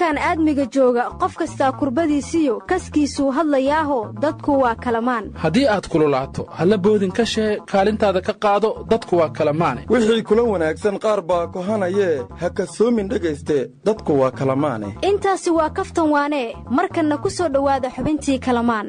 koonkan aadmiga jooga qof kastaa kurbadiisiyo kaskiisuu hadlayaaho dadku waa kalamaan haddii aad kululaato halla boodin ka shee kaalintaada ka qaado dadku waa kalamaane wixii kula wanaagsan qaar baa kohanayee ha kasoomin dhegayste dadku waa kalamaane intaasi waa kaftan waanee markanna ku soo dhowaada xubintii kalamaan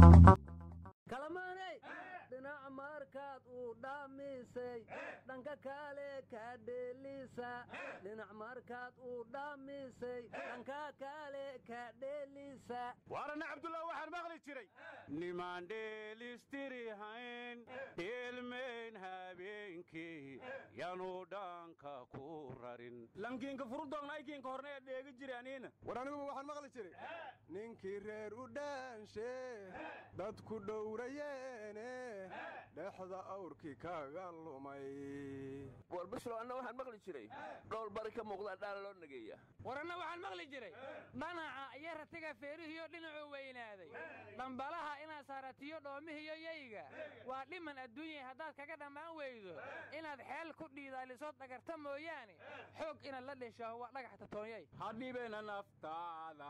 dhanka kale ka dheelisa dhinac markaad uu dhaamisay dhanka kale ka dheelisa waarana cabdullah waxaan maqli jiray nimaan dheelistirihayn dheelmayn habeenkii yanu dhanka ku rarin lankiinka furudoon aykiinka horna ee dheegi jira aniina war aniguba waxaan maqli jiray ninkii reer u dhaanshe dadku dhowrayeene dhexda awrkii kaga lumay war bislow anna waxaan maqli jiray dhowl bari ka muuqdaa dhaala loo nageeya war anna waxaan maqli jiray dhanaca iyo ratiga feerihiyo dhinacuu weynaaday dhambalaha inaad saaratiyo dhoomihiyo yayga waa dhiman adduunyay haddaad kaga dhammaan weydo inaad xeel ku dhiidaalisood dhagarta mooyaane xoog inaad la dheshaho waa dhagax tatoonyay hadhibena naftaada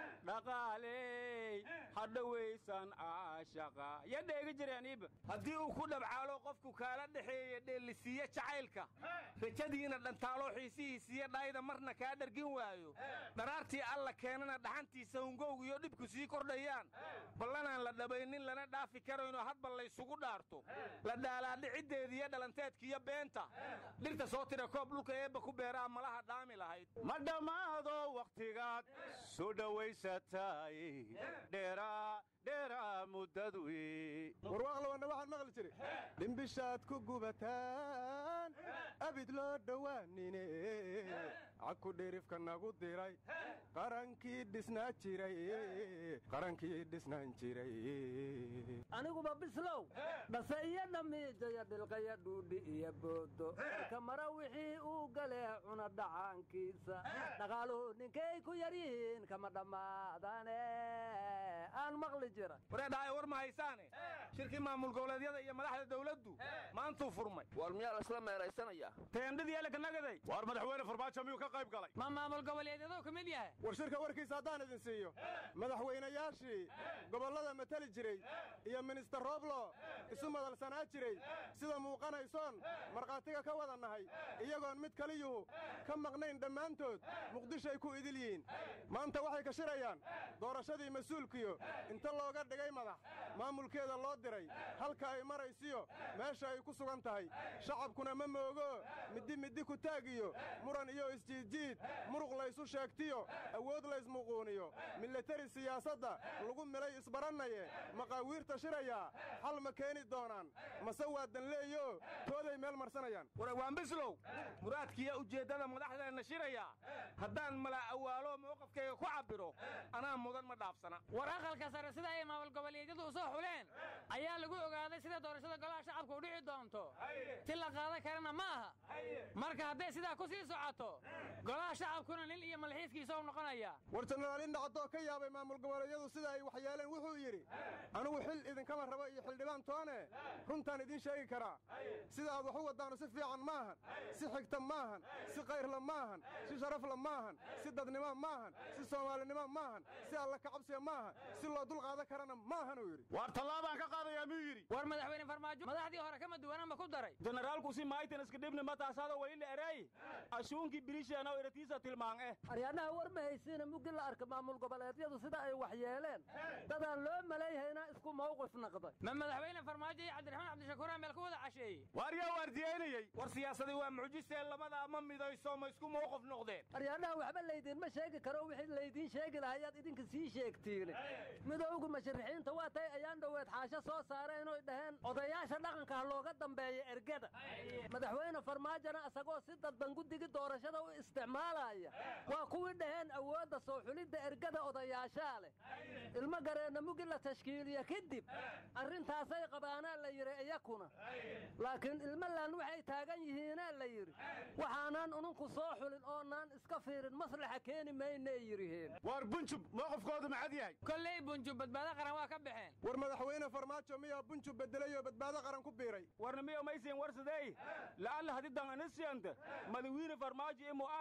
dhaqaaley hadhawaysan aashaqa ya dheegi jiraniiba haddii uu ku dhabcaalo qofku kaala dhexeeye dheellisiiye jacaylka rajadiina dhantaaloo xiisihiisiiyo dhayda marna kaa dhargin waayo dharaartii alla keenana dhaxantiisa hungowg iyo dhibku sii kordhayaan ballanaan la dhabaynin lana dhaafi karayno hadba laysugu dhaarto la dhaalaadhiciddeediiyo dhalanteedkiiyo beenta dhirta soo tira koob dhulka eebba ku beeraa malaha dhaami lahayd ma dhammaado wakhtigaad soo dhowaysatay dheeraa dheeraa muddadwi warwaaqlawanna waxaan maqli jiray dhimbishaad ku gubataan abid loo dhowaanine cagku dhirifka nagu diray qarankii dhisnaa jiray qarankii dhisnaan jiray aniguba bislow dhase iyo dhamiijaya dhilqaya dhuudhi iyo boodo kamara wixii uu galee cuna dhacaankiisa dhaqaaluhu ninkay ku yar yihiin kama dhammaadane aan maqli jira wareedhaay war ma haysaane shirkii maamul goboleedyada iyo madaxda dawladdu maantuu furmay war miyaa laysla meeraysanayaa teendhadii elekanagaday waar madaxweyne farmaajo miyuu ka qayb galay ma maamul goboleedyaduu ka mid yahay war shirka warkiisa haddaan idin siiyo madaxweynayaashii gobollada matali jiray iyo minister roblo isu madalsanaa jiray sida muuqanaysoon markhaatiga ka wada nahay iyagoon mid kaliyuhu ka maqnayn dhammaantood muqdishoay ku idil yihiin maanta waxay ka shirayaan doorashadii mas-uulkiyo inta looga dhigay madax maamulkeeda loo diray halka ay maraysiyo meesha ay ku sugan tahay shacabkuna ma moogo middi middi ku taagiyo muran iyo isjiidjiid muruq laysu sheegtiyo awood laysmuquuniyo milatari siyaasadda lagu milay isbarannaye maqaawiirta shirayaa xal ma keeni doonaan mase waa danleeyo tooday meel marsanayaan warawaan bislow muraadkiiyo ujeeddada madaxdeenna shirayaa haddaan mala awaalo mowqafkayga ku cabbiro anaa mudan ma dhaafsana war aqalka sare sida ay maamul goboleedyadu u soo xuleen ayaa lagu ogaaday sida doorashada golaha shacabka u dhici doonto si la qaadan karana ma aha marka hadday sidaa ku sii socoto golaha shacabkuna nin iyo malxiiskiisa u noqonaya war jenaraal indhacadoo ka yaabay maamul goboleedyadu sida ay waxyeeleen wuxuu yidhi anigu xil idinkama rabo iyo xildhibaan toone runtaan idiin sheegi karaa sida aad wax u waddaanu si fiican maahan si xigta maahan si kayrla maahan si sharafla maahan si dadnimo maahan si soomaalinimo maahan si alla kacabsiga maahan si loo dulqaadan karana maahan uu yidhi waar tallaabaan ka qaadayaa miyuu yidhi war madaxweyne farmaajo madaxdii hore kama duwanama ku daray jenaraalku si maaytan iska dhibni mataasaada wayla ereey ashuunkii bilisheena oo eratiisa tilmaan eh aryaadhaha war ma haysiina muggi la arka maamul goboleedyadu sida ay waxyeeleen dadaan loo malayhayna isku mawqif naqday ma madaxweyne farmaajo iyo cabdiraxmaan cabdishakuur meel ku wada casheeyey waar yaa waardiyeynayey war siyaasadii waa mucjisee labada ama midayso ma isku mowqif noqdeen aryaadhaha waxba laydiinma sheegi karo wixii laydiin sheegi lahayaad idinka sii sheegtiine midowga musharixiinta waa tay ayaan dhoweed xaasho soo saareen oy dhaheen odayaasha dhaqanka ha looga dambeeya ergada madaxweyne farmaajona isagoo si dadban guddigi doorashada u isticmaalaya waa kuwii dhaheen awoodda soo xulidda ergada odayaashaa leh ilmo gareenna mugi la tashkiiliya kadib arrintaasay qabaanaa la yidhi iyakuna laakiin ilmalan waxay taagan yihiinaa la yidhi waxaanaan ununku soo xulin oonaan iska fiirin maslaxa keeni maynay yidhiheen waar bunjub mowqifkoodu maxad yahay kolley bunjub badbaado qaran waa ka baxeen war madaxweyne farmaajo miyaa bunjub bedelay oo badbaado qaran ku biiray warna miyo maysiin warsadey la'alla hadidan anisiyanta madawiine farmaajo iyo mu'aarad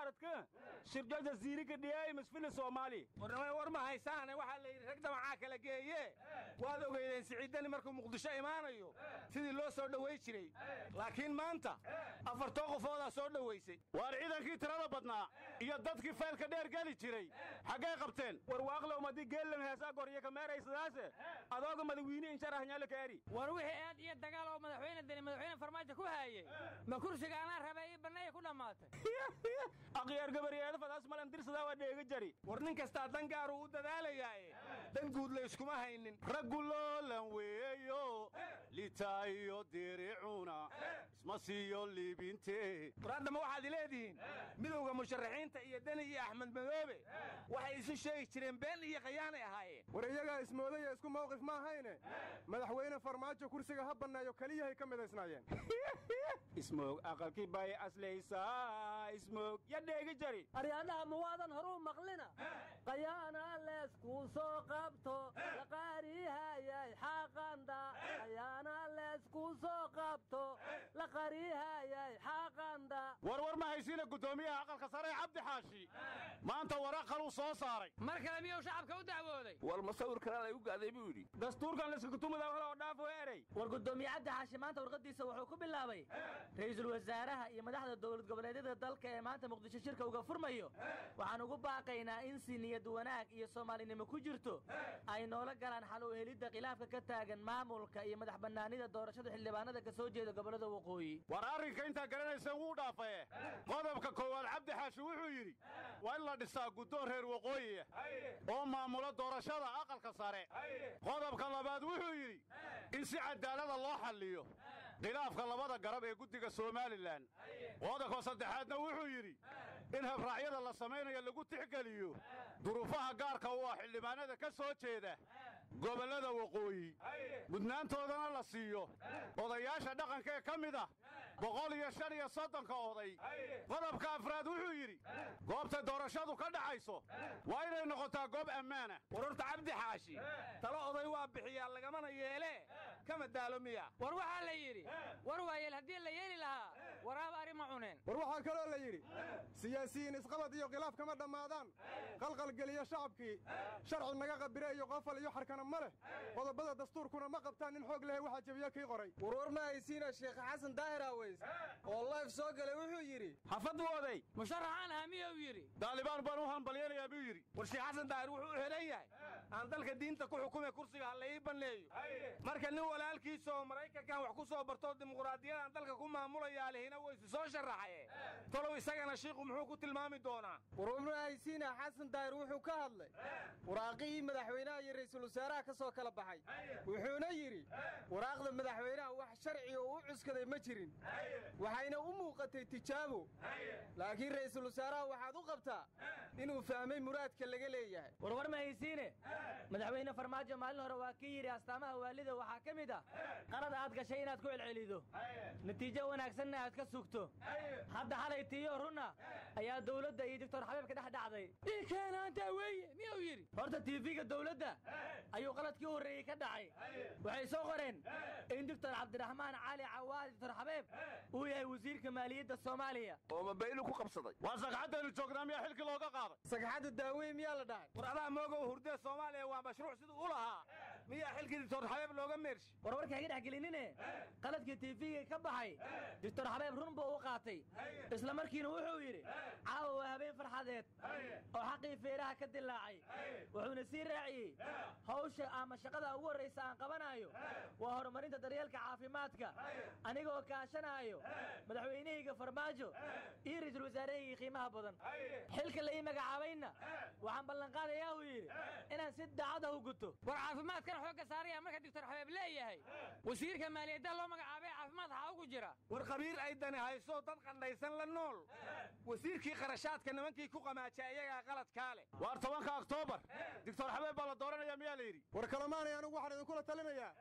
mucaaradka shirjo jasiirika dhiyay masfili soomaali warnamay war ma haysaane waxaa la yidhi rag damacaa kala geeye waad ogeydeen siciidani markuu muqdisho imaanayo sidii loo soo dhoway jiray laakiin maanta afartoo qofoodaa soo dhowaysay waar ciidankii tirada badnaa iyo dadkii faylka dheer geli jiray xaggay qabteen war waaqlow madi geellam heesaa goryo kameeraysadaase adooga madawiine insharahnyaalo kaari war wixii aad iyo dagaal oo madaxweyne deni madaxweyne farmaajo ku haayey ma kursiga anaa rabay ii banneeya ku dhammaatay akhyaar gabaryeeda fadaas malan dirsadaa waa dheega jari war nin kastaa dan gaaruu u dadaalayaaye dan guud la iskuma haynin raggu loolan weeyo litaayo diricuna isma siiyo liibinte war haddama waxaad ileedihiin midowda musharaxiinta iyo deni iyo axmed madoobe waxay isu sheegi jireen been iyo khayaanay ahaayeen war iyagaa ismoodaya isku mawqif ma ahayne madaxweyne farmaajo kursiga ha banneeyo keliyahay ka midaysnaayeen ismoog aqalkii bay aslaysaa ismoog ya dheegi jari aryaadhaha muwaadan horuu maqlina qayaana leeskuu soo qabto laqaarihayay xaaqanda qayaana leeskuu soo qabto laqarihayay xaaqanda warwar ma haysiina guddoomiyaha aqalka sare ee cabdi xaashi maanta waraqaluu soo saaray mar kale miyuu shacabka u dacwooday war masawir kalaa laygu gaaday buu yidhi dastuurkan laskakutumuda hore oo dhaafo erey war guddoomiye cabdi xaashi maanta warqadiisa wuxuu ku bilaabay ra'iisul wasaaraha iyo madaxda dowlad goboleedyada dalka ee maanta muqdisho shirka uga furmayo waxaan ugu baaqaynaa in si niyad wanaag iyo soomaalinimo ku jirto ay noola galaan xal u helidda khilaafka ka taagan maamulka iyo madax bannaanida doorashada xildhibaanada ka soo jeeda gobollada waqooyi war arrinka intaa garanayseen wuu dhaafaye qodobka koowaad cabdi xaashi wuxuu yidhi waa in la dhisaa guddoon reer waqooyiya oo maamula doorashada aqalka sare qodobka labaad wuxuu yidhi in si cadaalada loo xalliyo khilaafka labada garab ee guddiga somalilan qodobka saddexaadna wuxuu yidhi in habraacyada la samaynayo lagu tixgeliyo duruufaha gaarka u ah xildhibaanada ka soo jeeda gobollada waqooyi mudnaantoodana la siiyo odayaasha dhaqanka ee ka mid ah boqol iyo shan iyo soddonka oday qodobka afraad wuxuu yidhi goobta doorashadu ka dhacayso waa inay noqotaa goob ammaana warorta cabdi xaashi talo oday waa bixiyaa lagamana yeelee kama daalo miya war waxaa la yidhi war waayeel haddii la yeeli lahaa waraaba arri ma cuneen war waxaa kaloo la yidhi siyaasiyiin isqabad iyo khilaaf kama dhammaadaan qalqalgeliya shacabkii sharci naga qabire iyo qofal iyo xarkana ma leh qodobada dastuurkuna ma qabtaan nin xoog lehe waxaa jebiye kii qoray warwar ma haysiina sheekh xasan daahir aweys oo layf soo galay wuxuu yidhi xafad wooday musharaxaan ahaa miyuu yidhi daalibaan baan u hambalyanayaa buu yidhi war sheekh xasan daahir wuxuu u helan yahay aan dalka diinta ku xukume kursiga ha la ii banneeyo marka nin walaalkiisa oo maraykankan wax ku soo bartoo dimuquraadiyadaan dalka ku maamulayaa lihina waysu soo sharaxaye talow isagana shiiku muxuu ku tilmaami doonaa warwar ma haysiina xasan daahir wuxuu ka hadlay waraaqihii madaxweynaha iyo ra'iisul wasaaraha ka soo kala baxay wuxuuna yidhi waraaqda madaxweynaha wax sharci oo u cuskaday ma jirin waxayna u muuqatay tijaabo laakiin ra'iisul wasaaraha waxaad u qabtaa inuu fahmay muraadka laga leeyahay warwar ma haysiine madaxweyne farmaajo maalin hore waa kii yidhi astaamaha waalida waxaa ka mid ah qalad aad gashay inaad ku celcelido natiijo wanaagsanna aad ka sugto hadda xalay tiiyo runna ayaa dowladda iyo doctor xabiibka dhex dhacday ikeenaantaa weeye miyuu yidhi horta tiifiga dowladda ayuu qaladkii u horreeyey ka dhacay waxay soo qoreen in doctor cabdiraxmaan cali cawaadi doctor xabiib uu yahay wasiirka maaliyadda soomaaliya oo mabaylu ku qabsaday waa sagxaddaynu joognaa miyaa xilkii looga qaaday sagxadda daaweyn miyaa la dhahay war adaa moogow hurdee soomaaliya waa mashruuc siduu u lahaa miyaa xilkii doctor xabiib looga meershi war warka haga dhex gelinine qaladkii tiifiga ka baxay doctor xabiib run buu u qaatay isla markiina wuxuu yidhi caawa waa habeen farxadeed oo xaqii feeraha ka dilaacay wuxuuna sii raaciyey hawsha ama shaqada ugu horraysa aan qabanaayo waa horumarinta daryeelka caafimaadka anigoo kaashanaayo madaxweynahayga farmaajo iyo ra'iisul wasaarahayga qiimaha badan xilka la ii magacaabayna waxaan ballanqaadayaa uu yidhi inaan si daacad ah u guto war caafimaadkana xoogga saaraya marka doctor xabeeb leeyahay wasiirka maaliyadda loo magacaabay caafimaad waxaa ugu jira war khabiir ay dani hayso dad qandhaysan la nool wasiirkii kharashaadka nimankii ku qamaaja iyagaa qaladkaa leh waar tobanka oktoobar doctor xabeeb baa la dooranaya miyaa la yidhi war kalemaanay anugu waxaan idinkula talinayaa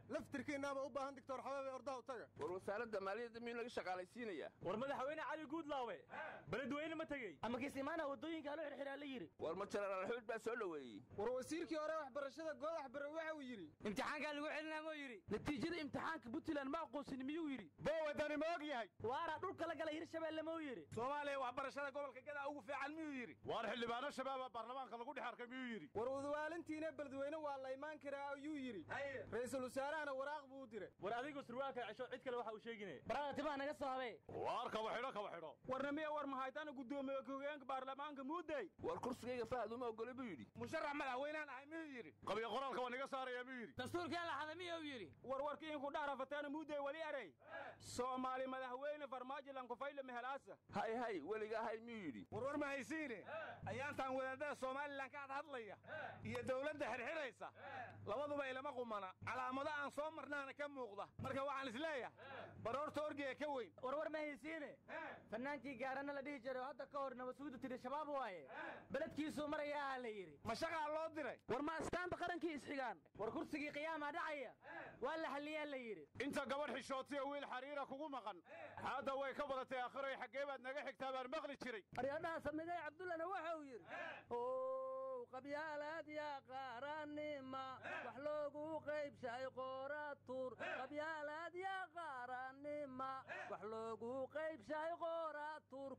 laftirkiinnaaba u baahan doctor xabeebe ordaha u taga war wasaaradda maaliyadda miyuu laga shaqaalaysiinayaa war madaxweyne cali guudlaawe beledweyne ma tegey ama kismaana waddooyinka loo xirxiraa la yidhi war ma jenaraal xuud baa soo dhoweeyey war wasiirkii hore waxbarashada goodax bare waxa uu yidhi imtixaankaa lagu celinaa muu yidhi natiijada imtixaanka puntland ma aqoonsin miyuu yidhi bowadani ma og yahay waara dhulka la gala hirshabeelle mau yidhi soomaaliya waxbarashada gobolka gadaa ugu fiican miyuu yidhi waar xildhibaano shabaaba baarlamaanka lagu dhex arkay miyuu yidhi war udawaalintiina beledweyne waa la imaan karaa ayuu yidhi ra'iisul wasaarahana waraaq buu u diray war adigu surwaalka cesho cid kale waxa uu sheeginaya barada timaha naga soo habee waar kaba xidho kaba xidho warna miya war mahaytana guddoomiye ku-hogeenka baarlamaanka muudey war kursigayga fahad uma ogole buu yidhi musharax madaxweynaan ahay miyuu yidhi qabiyo qoraalka waa niga saaraya miyuu yidhi dastuurkaa la xada miyuu yidhi warwarkii inku dhahrafateena muudey weli erey soomaali madaxweyne farmaajilan kufayle mehelaasa hay hay weliga hay miyuu yidhi warwar ma haysiine ayaantaan wadaadada somalilan ka hadhadlaya iyo dowladda xirxidhaysa labaduba ilama qumana calaamado aan soo marnaana ka muuqda marka waxaan isleeyahay baroorta orgiga ka weyn warwar ma haysiine fannaankii gaarana la dhihi jiray oo hadda ka hor nabasuudu tiri shabaab waaye beledkiisuu marayaa la yidhi ma shaqaa loo diray war ma astaanta qarankii isxigaan war kursigii qiyaamaa dhacaya waa la xalliyaa la yidhi inta gabadh xishootiya wiil xariira kugu maqan hadda way ka badatay aakhiray xaggee baad naga xigtaa baan maqli jiray aryadhaha samigay cabdullana waxa uu yidhi ow qabyaalaad yaa qaaranima wax loogu qaybshay qooratuur qabyaalaad yaa qaaranima wax loogu qaybshay qooratuur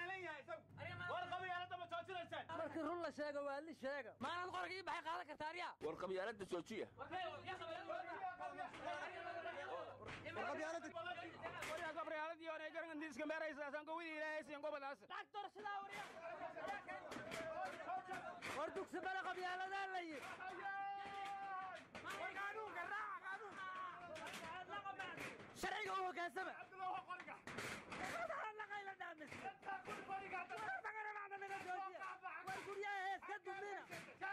markii run la sheego waa li sheega maanaad qorka ii baxay qaadan karta aryaa war qabyaaladda joojiya war dugsi bale qabyaaladaa la yidhi sharciga u hoggaansama war guryaha hees ka dumina